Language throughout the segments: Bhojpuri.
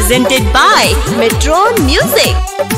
presented by Metron Music.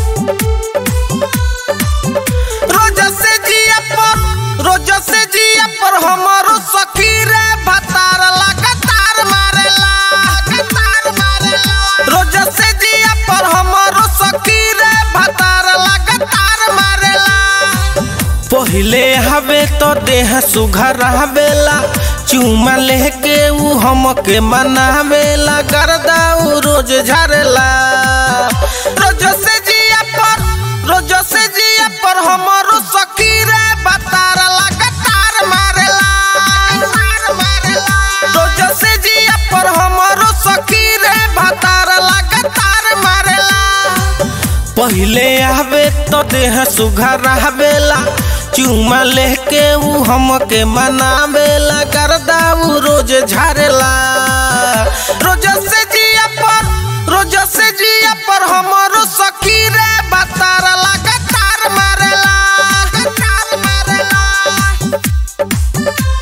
रोज से जिया पर रोज से जिया पर हमारो सखी रे भतार लगातार मारेला लगातार मारेला रोज से जिया पर हमारो सखी रे भतार लगातार मारेला पहिले हवे तो देह सुघर हवेला चुमा लेके ऊ हमके मनावेला गर्दा ऊ रोज झरेला रोज से जिया पर रोज से जिया पर हमारो सखी रे बतार लगातार मारेला लगातार मारेला रोज से जिया पर हमारो सखी रे बतार लगातार मारेला पहिले आवे तो देह सुघर हवेला चुमा लेके ऊ हमके मनावेला करदा ऊ रोज झारेला रोज से जिया पर रोज से जिया पर हमारो सखी रे बतार लगातार मारेला लगातार मारेला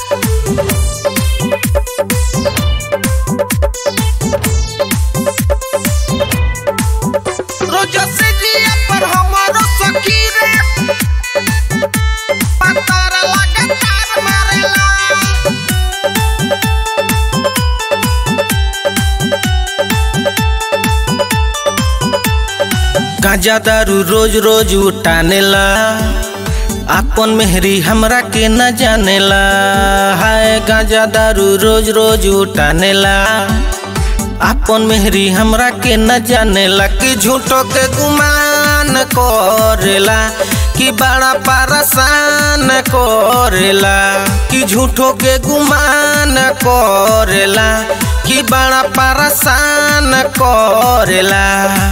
रोज से जिया पर हमारो सखी रे पतार लगातार मारेला गांजा दारू रोज रोज उठानेला आपन मेहरी हमरा के न जानेला हाय गांजा दारू रोज रोज उठानेला आपन मेहरी हमरा के न जानेला कि झूठो के गुमान करेला कि बड़ा परेशान करेला कि झूठो के गुमान करेला कि बड़ा परेशान करेला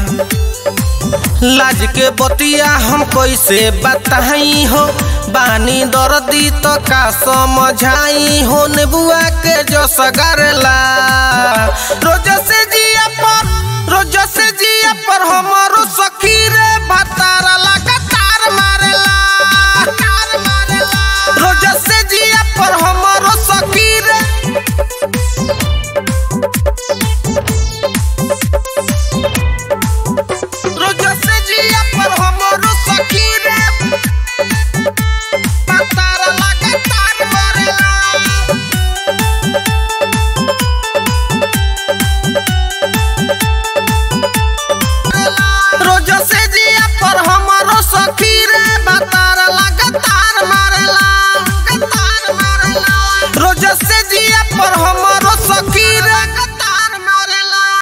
लाज के बतिया हम कैसे बताई हो बानी दर्दी तो का समझाई हो नेबुआ के जो सगरला रोज से